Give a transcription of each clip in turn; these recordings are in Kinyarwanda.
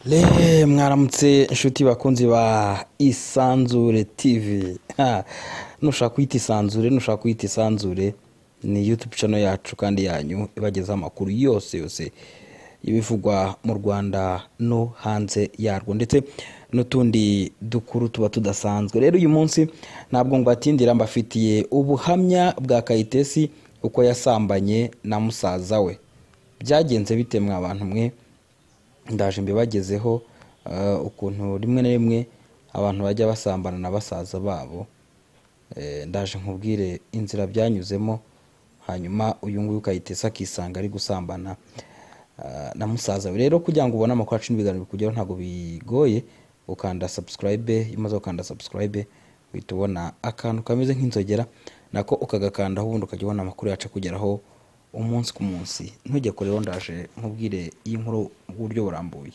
re mwaramutse inshuti bakunzi ba isanzure tv Ha, nushaka kuyita isanzure nushaka kuyita isanzure ni youtube channel yacu kandi yanyu ibagezaho amakuru yose yose y'ibivugwa mu rwanda no hanze yarwo ndetse n'utundi dukuru tuba tudasanzwe rero uyu munsi ntabwo mbatindira mbafitiye ubuhamya bwa kayitesi uko yasambanye na musaza we byagenze bite mwa bantu mwe ndaje mbibagezeho eh, ukuntu rimwe na rimwe abantu bajya basambana na basaza babo Eh, ndaje nkubwire inzira byanyuzemo hanyuma uyu nguyu ukayitesa akisanga ari gusambana ah, na musaza we rero kugira ngo ubone amakuru yacu n'ibiganiro bikugeraho ntabwo bigoye ukanda subscribe iyo umaze gukanda subscribe uhita ubona akantu kameze nk'inzogera nako ukagakandaho ubundi ukajya ubona amakuru yacu akugeraho umunsi ku munsi ntujye kureho ndaje nkubwire iyi nkuru mu buryo burambuye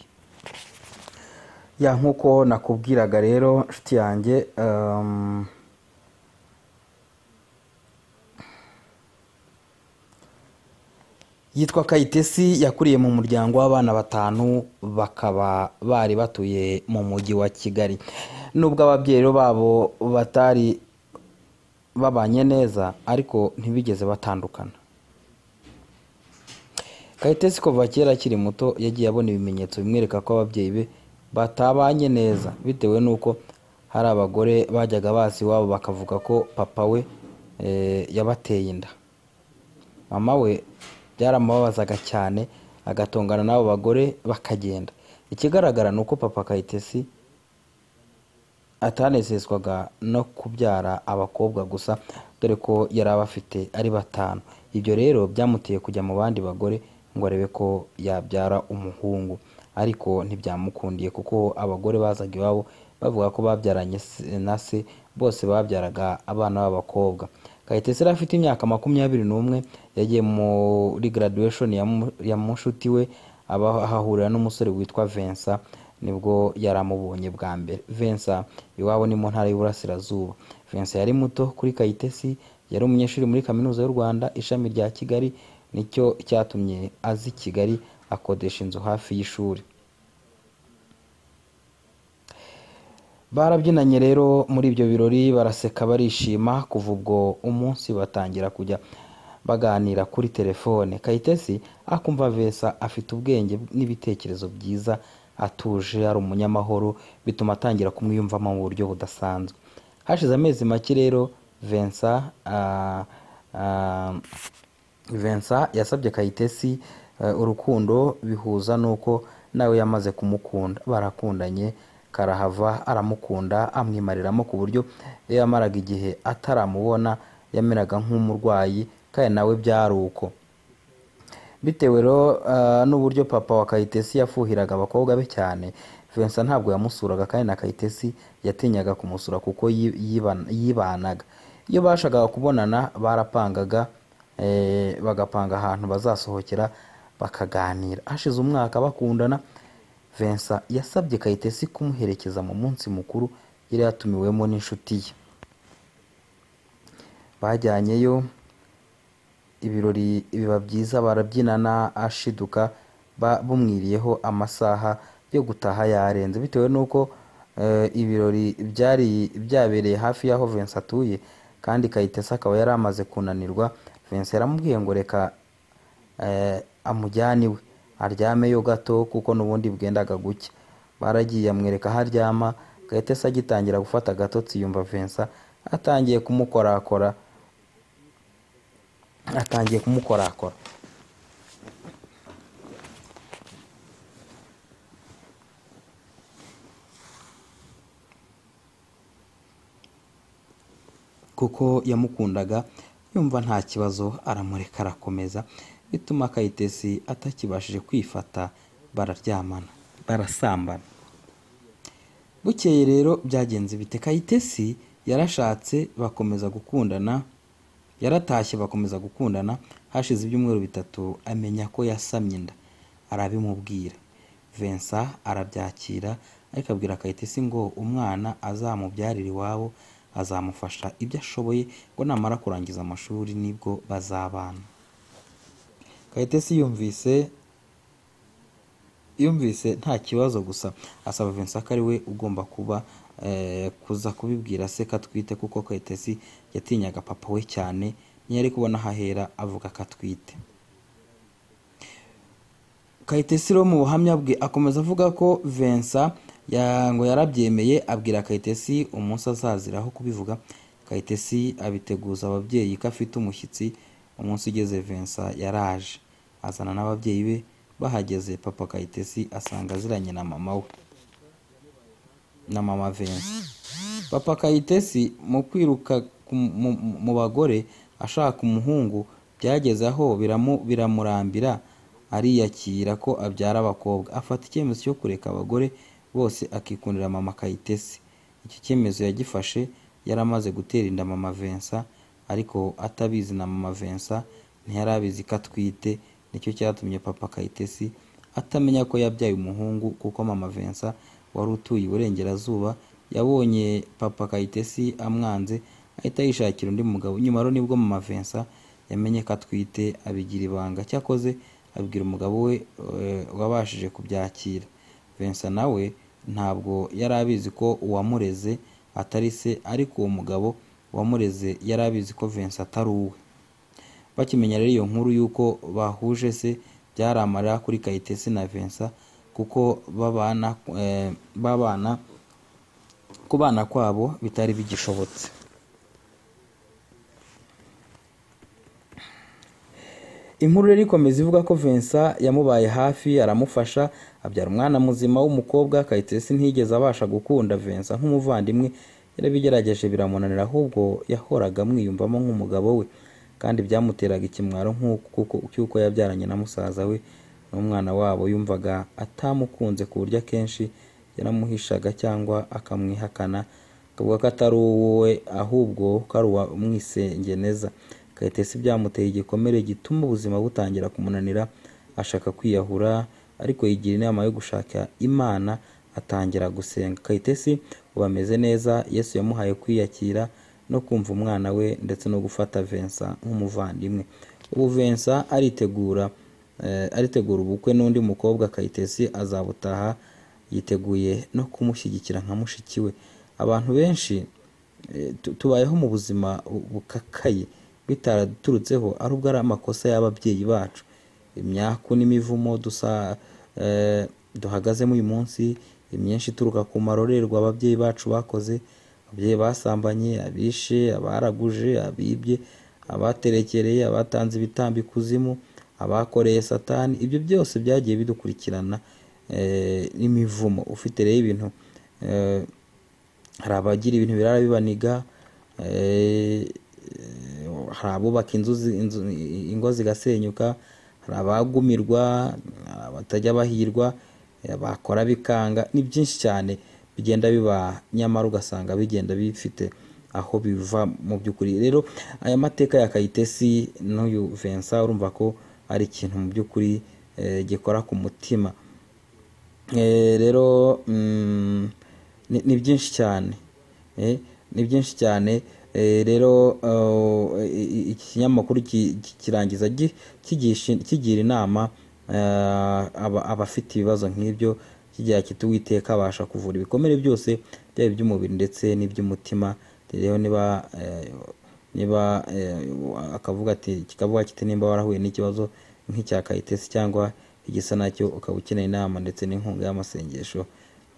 ya nk'uko nakubwiraga rero nshuti yanjye um, yitwa kayitesi yakuriye mu muryango w'abana batanu bakaba bari batuye mu mujyi wa kigali nubwo ababyeyi rero babo batari babanye neza ariko ntibigeze batandukana kayitesi kuva kera akiri muto yagiye abona ibimenyetso bimwereka ko ababyeyi be batabanye neza bitewe n'uko hari abagore bajyaga baza iwabo bakavuga ko papa we eh, yabateye inda mama we byaramubabazaga cyane agatongana n'abo bagore bakagenda ikigaragara ni uko papa kayitesi atanezezwaga no kubyara abakobwa gusa dore ko yari aba afite ari batanu ibyo rero byamuteye kujya mu bandi bagore ngo arebe ko yabyara umuhungu ariko ntibyamukundiye kuko abagore bazaga iwabo bavuga ko babyaranye se- na se bose babyaraga abana b'abakobwa kayitesi yari afite imyaka makumyabiri n'umwe yagiye muri graduation ya mu- ya mushuti we abahahurira n'umusore witwa Vincent nibwo yari amubonye bwa mbere Vincent iwabo ni mu ntara y'uburasirazuba Vincent yari muto kuri Kayitesi yari umunyeshuri muri kaminuza y'u Rwanda ishami rya Kigali nicyo cyatumye azi Kigali akodesha inzu hafi y'ishuri barabyinanye rero muri ibyo birori baraseka barishima kuva ubwo umunsi batangira kujya baganira kuri telefone kayitesi akumva vesa afite ubwenge n'ibitekerezo byiza atuje ari umunyamahoro bituma atangira kumwiyumvamo mu buryo budasanzwe hashize amezi make rero vensa ah, ah, Vincent yasabye Kayitesi eh, urukundo bihuza nuko nawe yamaze kumukunda barakundanye karahava aramukunda amwimariramo ku buryo iyo yamaraga igihe ataramubona yameraga nk'umurwayi kandi nawe byari uko bitewe rero ah, n'uburyo papa wa kayitesi yafuhiraga abakobwa be cyane vincent ntabwo yamusuraga kandi na kayitesi yatinyaga kumusura kuko yi- yibana- yibanaga iyo bashakaga kubonana barapangaga eh, bagapanga ahantu bazasohokera bakaganira hashize umwaka bakundana vincent yasabye kayitesi kumuherekeza mu munsi mukuru yari yatumiwemo n'inshuti ye bajyanyeyo ibirori biba byiza barabyinana ashiduka ba- bumwiriyeho amasaha yo gutaha yarenze bitewe n'uko eh, ibirori byari byabereye hafi y'aho Vincent atuye kandi Kayitesi akaba yari amaze kunanirwa Vincent yaramubwiye ngo reka eh, amujyane iwe aryame yo gato kuko n'ubundi bwendaga gucya baragiye amwereka aho aryama Kayitesi agitangira gufata agatotsi yumva Vincent atangiye kumukorakora atangiye kumukorakora kuko yamukundaga yumva nta kibazo aramureka arakomeza bituma kayitesi atakibashije kwifata bararyamana barasambana bukeye rero byagenze bite kayitesi yarashatse bakomeza gukundana yaratashye bakomeza gukundana hashize ibyumweru bitatu amenya ko yasamye inda arabimubwira Vincent arabyakira ariko abwira Kayitesi ngo umwana azamubyarire iwabo azamufasha ibyo ashoboye ngo namara kurangiza amashuri nibwo bazabana Kayitesi yumvise yumvise nta kibazo gusa asaba vincent ko ari we ugomba kuba eh, kuza kubibwira se katwite kuko kayitesi yatinyaga papa we cyane ntiyari kubona hahera avuga katwite kayitesi rero mu buhamya bwe akomeza avuga ko vincent ya- ngo yarabyemeye abwira kayitesi umunsi azaziraho kubivuga kayitesi abiteguza ababyeyi ko afite umushyitsi umunsi ugeze vincent yaraje azana n'ababyeyi be bahageze papa kayitesi asanga aziranye na mama we na mama vincent papa kayitesi mu kwiruka ku- mu- mu- mu bagore ashaka umuhungu byageze aho biramu- biramurambira ariyakira ko abyara abakobwa afata icyemezo cyo kureka abagore bose akikundira mama kayitesi icyo cyemezo yagifashe yari amaze gutera inda mama vincent ariko atabizi na mama vincent ntiyari abizi ko atwite nicyo cyatumye papa kayitesi atamenya ko yabyaye umuhungu kuko mama vincent wari utuye iburengerazuba yabonye papa kayitesi amwanze ahita yishakira undi mugabo nyuma rero nibwo mama vincent yamenye ko atwite abigira ibanga cyakoze abwira umugabo we eh, wabashije kubyakira vincent nawe ntabwo yari abizi ko uwamureze atari se ariko uwo mugabo wamureze yari abizi ko vincent atari uwe bakimenya rero iyo nkuru y'uko bahuje se byari amarira kuri kayitesi na vincent kuko babana eh, babana kubana kwabo bitari bigishobotse inkuru rero ikomeza ivuga ko vincent yamubaye hafi aramufasha abyara umwana muzima w'umukobwa kayitesi ntiyigeze abasha gukunda vincent nk'umuvandimwe yarabigerageje biramunanira ahubwo yahoraga amwiyumvamo nk'umugabo we kandi byamuteraga ikimwaro nk'uko kuko- cy'uko yabyaranye na musaza we n'umwana wabo yumvaga atamukunze ku buryo akenshi yaramuhishaga cyangwa akamwihakana akavuga ko atari uwe ahubwo ko ari uwamwisengeneza kayitesi byamuteye igikomere gituma ubuzima butangira kumunanira ashaka kwiyahura ariko yigira inama yo gushaka imana atangira gusenga kayitesi ubu ameze neza yesu yamuhaye kwiyakira no kumva umwana we ndetse no gufata vensa nk'umuvandimwe ubu vensa aritegura eh, aritegura ubukwe n'undi mukobwa kayitesi azabutaha yiteguye no kumushyigikira nka mushiki we abantu benshi eh, tu- tubayeho mu buzima bu- bukakaye bitaraturutseho ari ubwo ari amakosa y'ababyeyi bacu imyaku n'imivumo dusa eh, duhagazemo uyu munsi imyinshi ituruka ku marorerwa ababyeyi bacu bakoze ababyeyi basambanye abishe abaraguje abibye abaterekereye abatanze ibitambo ikuzimu abakoreye satani ibyo byose byagiye bidukurikirana eh, n'imivumo ufite rero ibintu eh, hari abagira ibintu birara bibaniga eh, hari abubaka inzu zi- inzu- ingo zigasenyuka hari abagumirwa hari abatajya bahirwa eh, bakora bikanga ni byinshi cyane bigenda biba nyamara ugasanga bigenda bifite aho biva mu by'ukuri rero aya mateka ya kayitesi n'uyu vincent urumva ko ari ikintu mu by'ukuri eh, gikora ku mutima Eh, rero mm, ni ni byinshi cyane Eh, ni byinshi cyane Eh, rero eh, i- i- iki kinyamakuru ki- ki- kirangiza gi- kigisha- kigira inama eh, aba- abafite ibibazo nk'ibyo kigira kiti uwiteka abasha kuvura ibikomere byose byaba iby'umubiri ndetse n'iby'umutima rero niba eh, niba eh, akavuga ati kikavuga kiti nimba warahuye n'ikibazo nk'icya kayitesi cyangwa igisa nacyo ukaba ukeneye inama ndetse n'inkunga y'amasengesho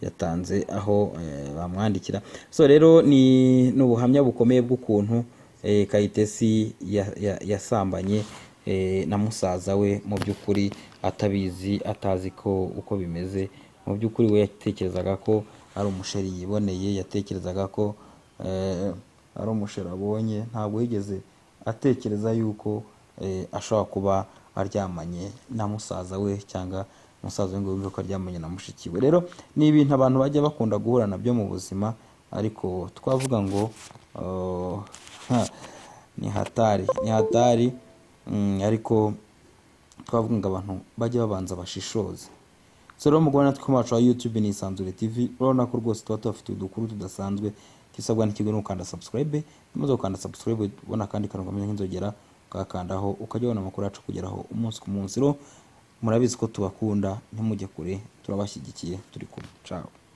yatanze aho eh, bamwandikira so rero ni ni ubuhamya bukomeye bw'ukuntu eh, kayitesi ya- ya- yasambanye eh, na musaza we mu by'ukuri atabizi atazi ko uko bimeze mu by'ukuri we yatekerezaga ko ari umusheri yiboneye yatekerezaga ko eh, ari umusheri abonye ntabwo yigeze atekereza yuko eh, ashobora kuba aryamanye na musaza we cyangwa musaza we ngo yumve ko aryamanye na mushiki we rero ni ibintu abantu bajya bakunda guhura nabyo mu buzima ariko twavuga ngo oh, ha, ni hatari ni hatari mm, ariko twavuga ngo abantu bajya babanza bashishoze so rero mugabane natwe wacu wa youtube ni isanzure tv urabona ko rwose tuba tubafitiye udukuru tudasanzwe ikisabwa n'ikigo ni ukanda subscribe umaze gukanda subscribe ubona kandi kantu kameze nk'inzogera ukakandaho ukajya ubona amakuru yacu kugeraho umunsi ku munsi rero murabizi ko tubakunda ntimujye kure turabashyigikiye turi kumwe cawe